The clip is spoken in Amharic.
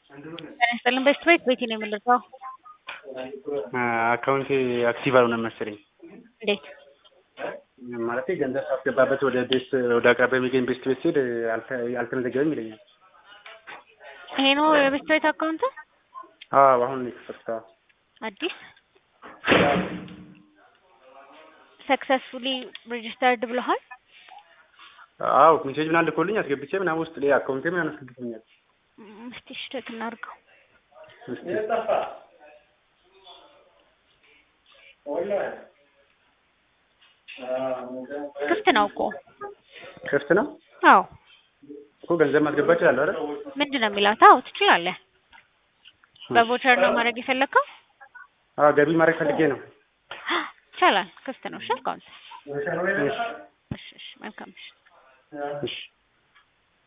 ጤና ይስጥልን በስት ቤት ቤቴ ነው የምልከው። አካውንቴ አክቲቭ አልሆነም መሰለኝ። እንዴት? ማለቴ ገንዘብ ሳስገባበት ወደ ቤት ወደ አቅራቢያ የሚገኝ ቤስት ቤት ሲሄድ አልተ- አልተመዘገበም ይለኛል። ይሄ ነው የበስት ቤት አካውንት አዎ አሁን ነው የከፈትኩት። አዎ። አዲስ ሰክሰስፉሊ ሬጅስተርድ ብለሃል። አዎ ሜሴጅ ምናምን ልኮልኝ አስገብቼ ምናምን ውስጥ ላይ አካውንቴ ምናምን አስገብቶኛል። እም፣ እስቲ እሺ ቼክ እናድርገው። እስኪ ክፍት ነው እኮ። ክፍት ነው አዎ እኮ ገንዘብ ማስገባት እችላለሁ አይደል? ምንድን ነው የሚላት? አዎ ትችላለህ። በቮቸር ነው ማድረግ የፈለግከው? አዎ ገቢ ማድረግ ፈልጌ ነው። ይቻላል። ክፍት ነው። እሺ አካውንት። እሺ እሺ እሺ መልካም እሺ እሺ